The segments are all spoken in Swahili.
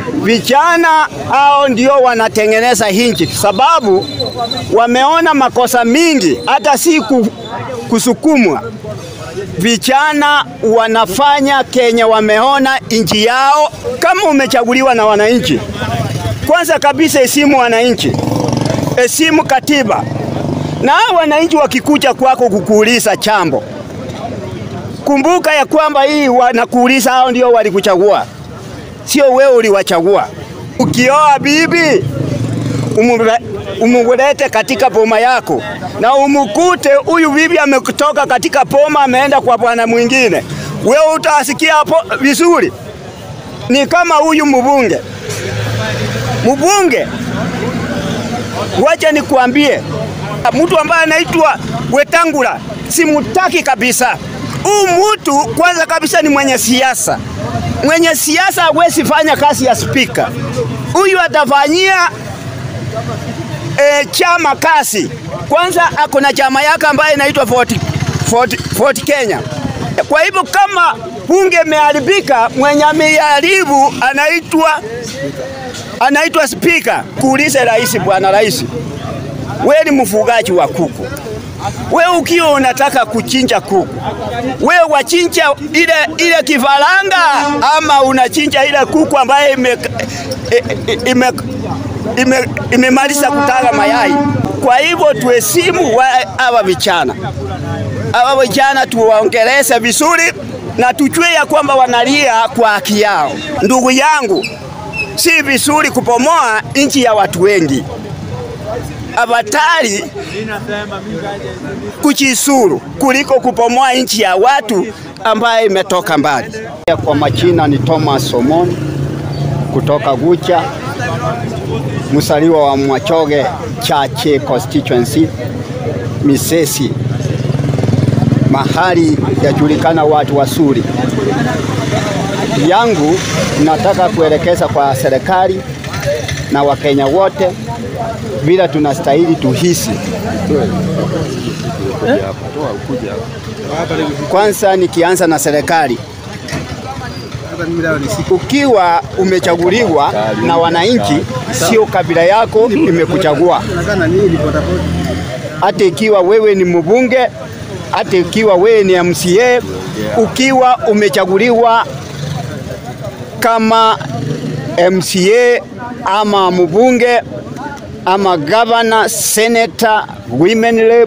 Vijana hao ndio wanatengeneza hinchi, sababu wameona makosa mingi, hata si kusukumwa. Vijana wanafanya kenye wameona nchi yao. Kama umechaguliwa na wananchi, kwanza kabisa heshimu wananchi, heshimu katiba, na hao wananchi wakikuja kwako kukuuliza chambo, kumbuka ya kwamba hii wanakuuliza, hao ndio walikuchagua sio wewe uliwachagua. Ukioa bibi umulete katika boma yako na umukute huyu bibi ametoka katika boma ameenda kwa bwana mwingine, wewe utasikia hapo vizuri? Ni kama huyu mbunge mbunge, wacha nikuambie, mtu ambaye anaitwa Wetangula simutaki kabisa. Huyu mtu kwanza kabisa ni mwenye siasa mwenye siasa hawezi fanya kazi ya spika. Huyu atafanyia e, chama kazi. Kwanza ako na chama yake ambayo inaitwa Fort, Fort, Fort Kenya. Kwa hivyo kama bunge imeharibika, mwenye ameharibu anaitwa anaitwa spika. Kuulize rais, bwana rais, wewe ni mfugaji wa kuku we ukiwa unataka kuchinja kuku, we wachinja ile, ile kifaranga ama unachinja ile kuku ambaye imemaliza ime, ime, ime kutaga mayai. Kwa hivyo tuheshimu hawa vijana, hawa vijana tuwaongeleze vizuri na tujue ya kwamba wanalia kwa haki yao. Ndugu yangu, si vizuri kupomoa nchi ya watu wengi abatari kuchisuru kuliko kupomoa nchi ya watu ambaye imetoka mbali. Kwa majina ni Thomas Omon kutoka Gucha, msaliwa wa Mwachoge Chache constituency Misesi, mahali yajulikana watu wasuri yangu. Nataka kuelekeza kwa serikali na Wakenya wote vile tunastahili tuhisi. Kwanza nikianza na serikali, ukiwa umechaguliwa na wananchi, sio kabila yako imekuchagua. Hata ikiwa wewe ni mbunge, hata ikiwa wewe ni MCA, ukiwa umechaguliwa kama MCA ama mbunge ama governor, senator, women rep,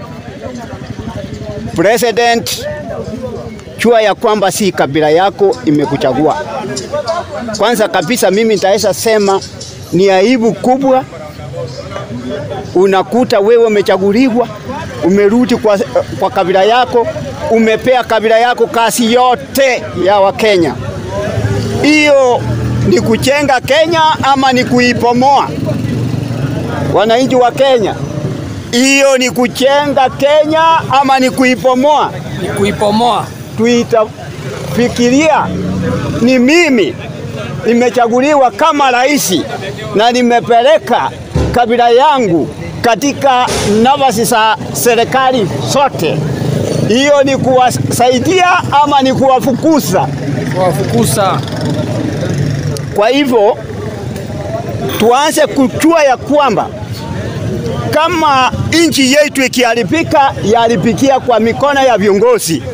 president, jua ya kwamba si kabila yako imekuchagua. Kwanza kabisa, mimi nitaweza sema ni aibu kubwa, unakuta wewe umechaguliwa, umerudi kwa, kwa kabila yako, umepea kabila yako kazi yote ya Wakenya. Hiyo ni kuchenga Kenya ama ni kuipomoa? Wananchi wa Kenya, hiyo ni kuchenga Kenya ama ni kuipomoa? Ni kuipomoa. Tuitafikiria, ni mimi nimechaguliwa kama rais na nimepeleka kabila yangu katika nafasi za serikali zote, hiyo ni kuwasaidia ama ni kuwafukuza? Kuwafukuza. Kwa hivyo tuanze kujua ya kwamba kama nchi yetu ikiharibika, yaharibikia kwa mikono ya viongozi.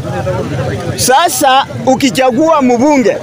Sasa ukichagua mbunge,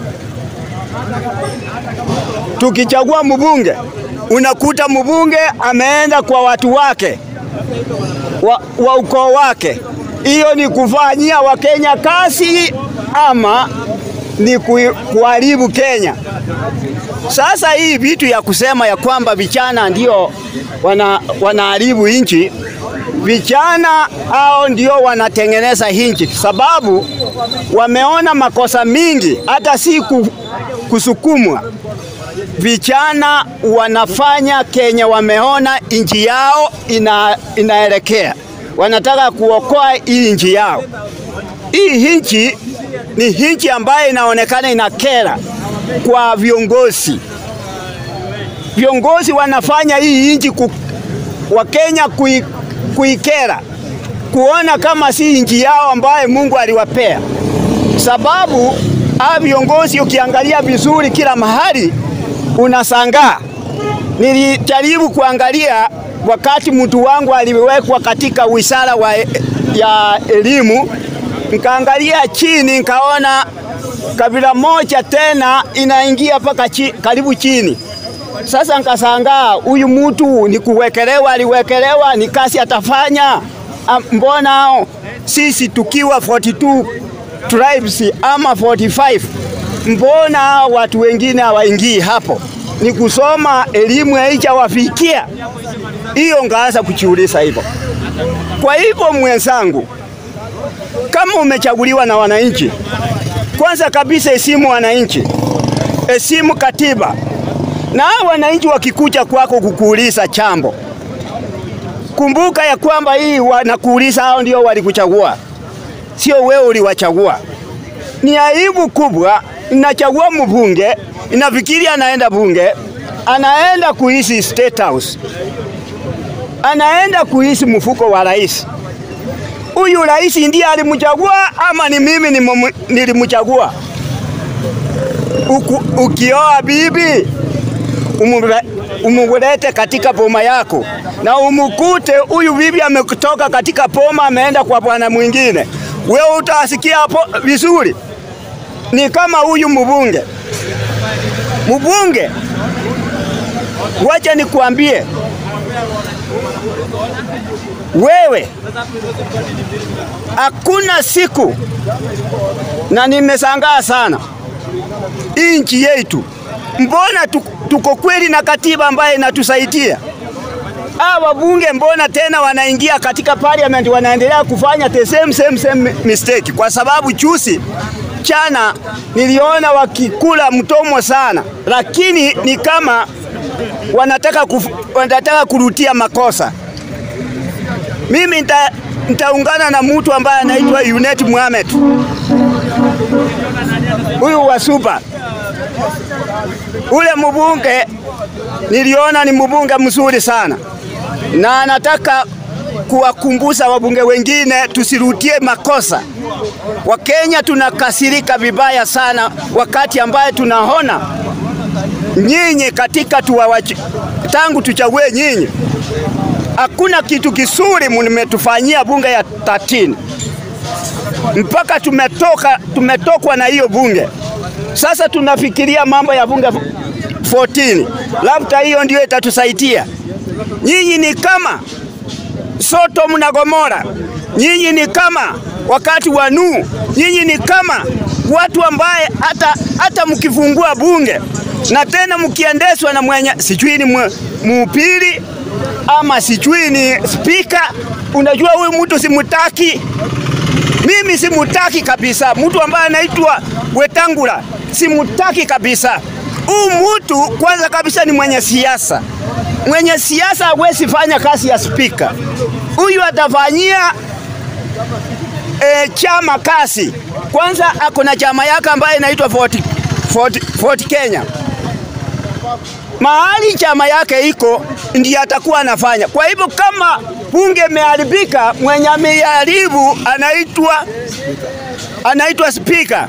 tukichagua mbunge, unakuta mbunge ameenda kwa watu wake wa, wa ukoo wake. Hiyo ni kufanyia Wakenya kazi ama ni kuharibu Kenya? Sasa hii vitu ya kusema ya kwamba vijana ndio wana, wanaharibu nchi, vijana hao ndio wanatengeneza nchi, sababu wameona makosa mingi, hata si kusukumwa. Vijana wanafanya kenye wameona nchi yao ina, inaelekea, wanataka kuokoa hii nchi yao. Hii nchi ni nchi ambayo inaonekana inakera kwa viongozi. Viongozi wanafanya hii nchi ku, wa Kenya kui, kuikera, kuona kama si nchi yao ambayo Mungu aliwapea, sababu hawa viongozi ukiangalia vizuri kila mahali unasangaa. Nilijaribu kuangalia wakati mtu wangu aliwekwa katika wizara wa ya elimu, nikaangalia chini nikaona kabila moja tena inaingia mpaka chi, karibu chini. Sasa nikasangaa, huyu mtu ni kuwekelewa, aliwekelewa, ni kazi atafanya? Mbona sisi tukiwa 42 tribes ama 45 mbona watu wengine hawaingii hapo? Ni kusoma elimu haijawafikia hiyo, ngaanza kujiuliza hivyo. Kwa hivyo mwenzangu, kama umechaguliwa na wananchi, kwanza kabisa heshimu wananchi, heshimu katiba, na hao wananchi wakikuja kwako kukuuliza chambo, kumbuka ya kwamba hii wanakuuliza, hao ndio walikuchagua, sio wewe uliwachagua. Ni aibu kubwa, inachagua mbunge, inafikiri anaenda bunge, anaenda kuishi State House, anaenda kuishi mfuko wa rais. Huyu rais ndiye alimchagua ama ni mimi nilimchagua? Ukioa bibi umulete katika boma yako na umukute huyu bibi ametoka katika boma ameenda kwa bwana mwingine, wewe utasikia hapo vizuri? Ni kama huyu mbunge mbunge, wacha nikuambie wewe, hakuna siku, na nimesangaa sana inchi yetu, mbona tuko kweli na katiba ambayo inatusaidia? Hawa wabunge mbona tena wanaingia katika parliament wanaendelea kufanya the same, same, same mistake? Kwa sababu chusi chana niliona wakikula mtomo sana, lakini ni kama wanataka, kuf, wanataka kurutia makosa. Mimi nita, nitaungana na mtu ambaye anaitwa Yunet Mohamed, huyu wa Suba. Ule mbunge niliona ni mbunge mzuri sana, na anataka kuwakumbusha wabunge wengine tusirutie makosa. Wakenya tunakasirika vibaya sana wakati ambaye tunaona nyinyi katika tuwawachi, tangu tuchague nyinyi hakuna kitu kisuri mmetufanyia bunge ya 13 mpaka tumetoka tumetokwa na hiyo bunge. Sasa tunafikiria mambo ya bunge 14, labda hiyo ndio itatusaidia. Nyinyi ni kama Sodom na Gomora, nyinyi ni kama wakati wa Nuhu, nyinyi ni kama watu ambaye hata, hata mkifungua bunge na tena mkiendeshwa na mwenye sijui ni muupili ama sijui ni spika, unajua huyu mtu simutaki. Mimi simutaki kabisa, mtu ambaye anaitwa Wetangula simutaki kabisa. Huyu mtu kwanza kabisa ni mwenye siasa, mwenye siasa hawezi fanya kazi ya spika. Huyu atafanyia e, chama kazi. Kwanza ako na chama yake ambayo inaitwa Ford, Ford, Ford Kenya mahali chama yake iko ndiye atakuwa anafanya. Kwa hivyo kama bunge imeharibika, mwenye ameharibu anaitwa anaitwa spika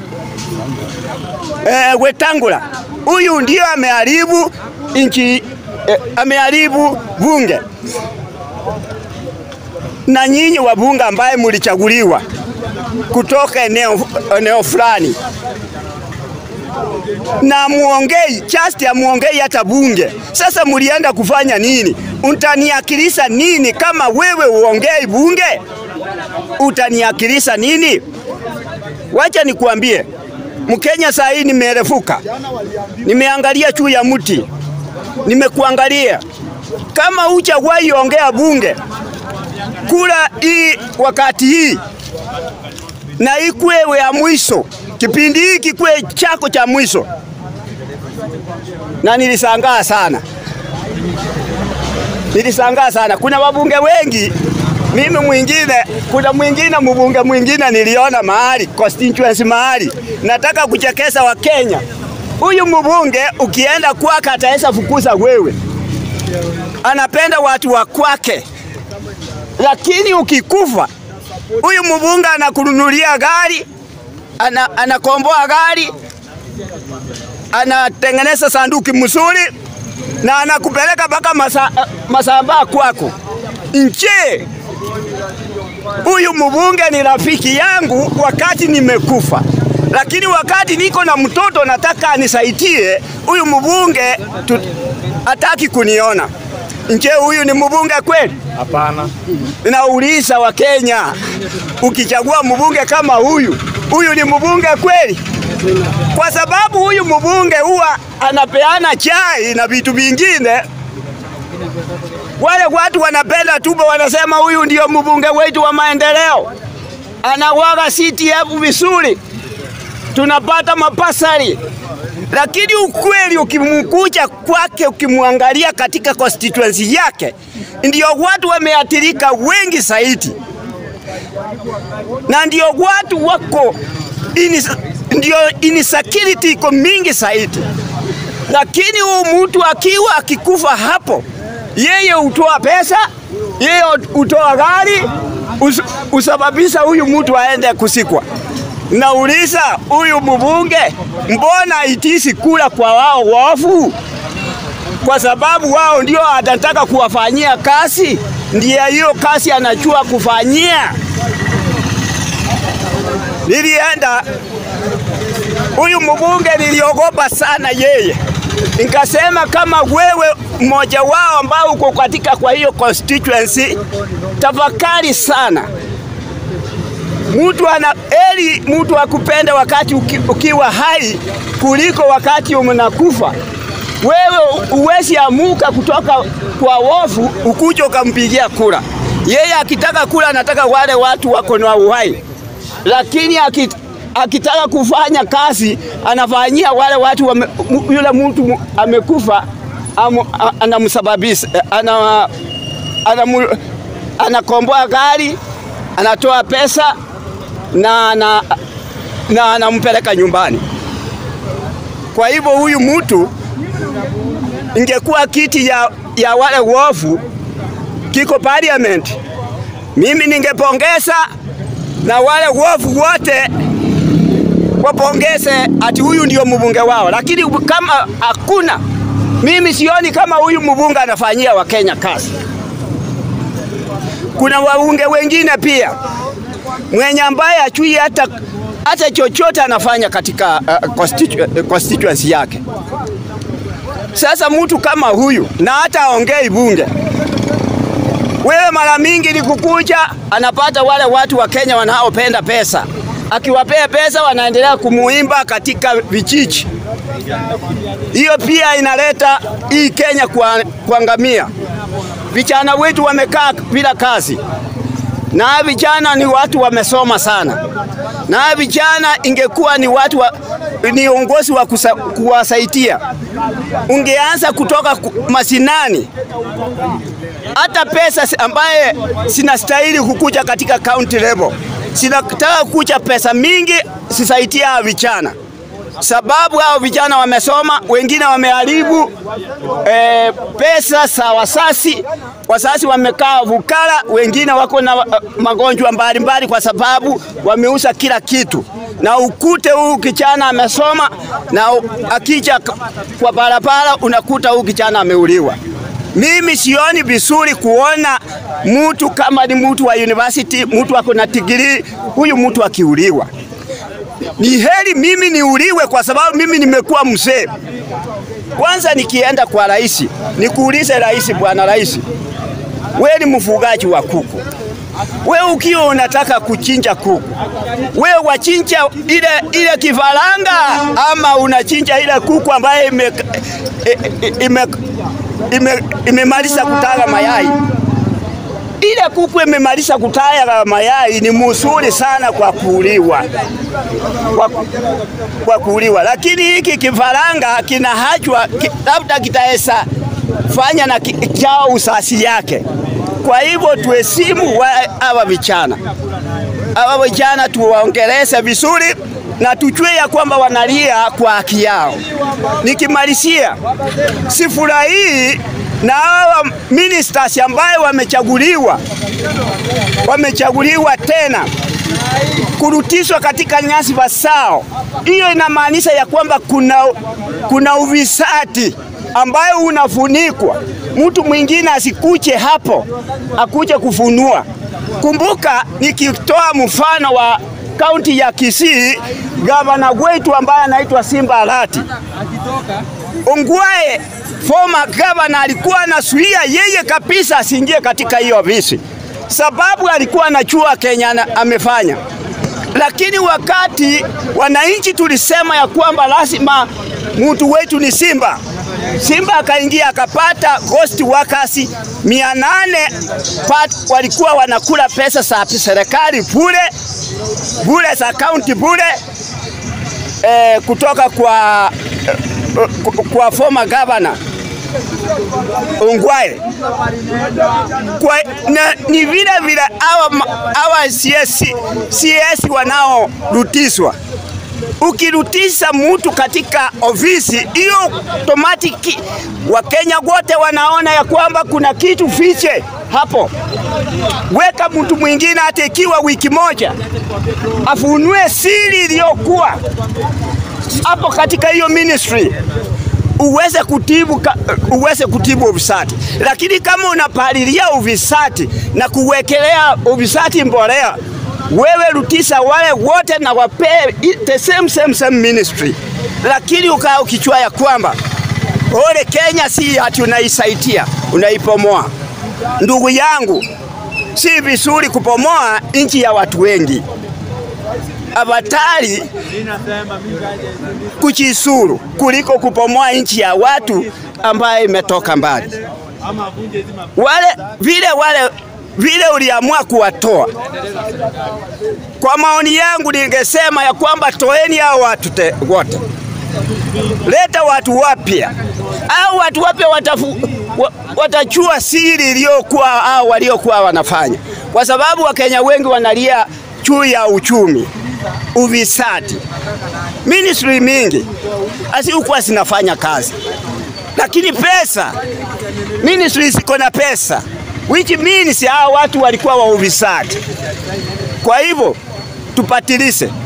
e, Wetangula. Huyu ndio ameharibu nchi e, ameharibu bunge. Na nyinyi wabunge ambaye mulichaguliwa kutoka eneo, eneo fulani na muongei just ya muongei hata bunge. Sasa mulienda kufanya nini? Utaniakilisha nini kama wewe uongei bunge? Utaniakilisha nini? Wacha nikuambie, Mkenya saa hii nimerefuka, nimeangalia juu ya mti, nimekuangalia kama hujawahi ongea bunge, kula hii wakati hii na ikwewe ya mwisho kipindi hiki kwe chako cha mwisho, na nilisangaa sana, nilisangaa sana. Kuna wabunge wengi, mimi mwingine, kuna mwingine mbunge mwingine niliona mahali constituency mahali, nataka kuchekesa wa Kenya. Huyu mbunge ukienda kwake ataweza fukuza wewe, anapenda watu wa kwake, lakini ukikufa huyu mbunge anakununulia gari ana, anakomboa gari anatengeneza sanduki mzuri na anakupeleka mpaka masa, Masamba kwako. Nje huyu mbunge ni rafiki yangu wakati nimekufa, lakini wakati niko na mtoto nataka anisaidie, huyu mbunge tu- hataki kuniona. Nje huyu ni mbunge kweli? Hapana. Nauliza Wakenya, ukichagua mbunge kama huyu, huyu ni mbunge kweli? Kwa sababu huyu mbunge huwa anapeana chai na vitu vingine. Wale watu wanapenda tubo, wanasema huyu ndio mbunge wetu wa maendeleo, anawaga CTF vizuri, tunapata mapasari lakini ukweli ukimkuja kwake, ukimwangalia katika constituency yake, ndio watu wameathirika wengi zaidi, na ndio watu wako ini, ndio insecurity iko mingi zaidi. Lakini huu mtu akiwa akikufa hapo, yeye hutoa pesa, yeye hutoa gari, us, usababisha huyu mtu aende kusikwa. Nauliza huyu mbunge, mbona itisi kula kwa wao wafu? Kwa sababu wao ndio atataka kuwafanyia kazi, ndiye hiyo kazi anajua kufanyia. Nilienda huyu mbunge, niliogopa sana yeye, nikasema kama wewe mmoja wao ambao uko katika kwa hiyo constituency, tafakari sana mtu ana eli mtu akupende wakati uki, ukiwa hai kuliko wakati unakufa. Wewe uwezi amuka kutoka kwa wofu ukuja ukampigia kura. Yeye akitaka kura, anataka wale watu wako na uhai, lakini akit, akitaka kufanya kazi anafanyia wale watu wame, yule mtu amekufa anamsababisha ana, ana, anakomboa gari anatoa pesa na na na anampeleka nyumbani. Kwa hivyo huyu mtu ingekuwa kiti ya, ya wale wofu kiko parliament, mimi ningepongeza na wale wofu wote wapongeze ati huyu ndio mbunge wao, lakini kama hakuna, mimi sioni kama huyu mbunge anafanyia Wakenya kazi. Kuna wabunge wengine pia mwenye ambaye achui hata, hata chochote anafanya katika uh, constitu constituency yake. Sasa mtu kama huyu na hata aongei bunge, wewe mara mingi ni kukuja, anapata wale watu wa Kenya wanaopenda pesa, akiwapea pesa wanaendelea kumuimba katika vijiji. Hiyo pia inaleta hii Kenya kuangamia. Vijana wetu wamekaa bila kazi na vijana ni watu wamesoma sana, na vijana ingekuwa ni watu wa, ni uongozi wa kuwasaidia, ungeanza kutoka masinani, hata pesa ambaye sinastahili kukuja katika county level, sinataka kukuja pesa mingi sisaidia vijana sababu hao vijana wamesoma, wengine wameharibu e, pesa za wasasi. Wasasi wamekaa vukala, wengine wako na uh, magonjwa mbalimbali kwa sababu wameuza kila kitu, na ukute huu kijana amesoma na akija kwa barabara unakuta huu kijana ameuliwa. Mimi sioni vizuri kuona mtu kama ni mtu wa university, mtu ako na degree, huyu mtu akiuliwa ni heri mimi niuliwe kwa sababu mimi nimekuwa mzee. Kwanza nikienda kwa rais, nikuulize rais, bwana rais, we ni mfugaji wa kuku, we ukiwa unataka kuchinja kuku, we wachinja ile, ile kifaranga ama unachinja ile kuku ambaye imemaliza ime, ime, ime, ime kutaga mayai? ile kuku imemaliza kutaya mayai ni mzuri sana kwa kuliwa, kwa, kwa kuliwa, lakini hiki kifaranga kinahachwa ki, labda kitaweza fanya na chao usasi yake. Kwa hivyo tuheshimu hawa vijana, hawa vijana tuwaongeleze vizuri na tujue ya kwamba wanalia kwa haki yao. Nikimalizia, sifurahii na hawa ministers ambaye wamechaguliwa wamechaguliwa tena kurutishwa katika nyasi sao, hiyo inamaanisha ya kwamba kuna, kuna uvisati ambayo unafunikwa, mtu mwingine asikuche hapo akuje kufunua. Kumbuka, nikitoa mfano wa kaunti ya Kisii, gavana wetu ambaye anaitwa Simba Arati Ongwae, former governor, alikuwa anazuia yeye kabisa asiingie katika hiyo ofisi, sababu alikuwa anajua Kenya amefanya. Lakini wakati wananchi tulisema ya kwamba lazima mtu wetu ni Simba, Simba akaingia akapata ghost workers mia nane walikuwa wanakula pesa za serikali bure bure za kaunti bure eh, kutoka kwa eh, kwa former governor Ongwae kwa, na, ni vile vile hawa hawa CS, CS wanaorutishwa ukirutisha mtu katika ofisi hiyo automatic, Wakenya wote wanaona ya kwamba kuna kitu fiche hapo. Weka mtu mwingine hata ikiwa wiki moja, afunue siri iliyokuwa hapo katika hiyo ministry uweze kutibu, uweze kutibu ufisadi. Lakini kama unapalilia ufisadi na kuwekelea ufisadi mbolea wewe rutisha wale wote na wapee the same, same, same ministry, lakini ukaa ukichua ya kwamba ole Kenya si ati unaisaidia unaipomoa. Ndugu yangu, si vizuri kupomoa nchi ya watu wengi. Abatari kuchisuru kuliko kupomoa nchi ya watu ambayo imetoka mbali. Wale vile wale vile uliamua kuwatoa. Kwa maoni yangu, ningesema ya kwamba toeni hao watu wote, leta watu wapya, au watu wapya watafu, watachua siri iliyokuwa hao waliokuwa wanafanya, kwa sababu Wakenya wengi wanalia juu ya uchumi, ufisadi. Ministry mingi hazikuwa zinafanya kazi, lakini pesa, ministry ziko na pesa which means hao watu walikuwa wa ufisadi. Kwa hivyo tupatilishe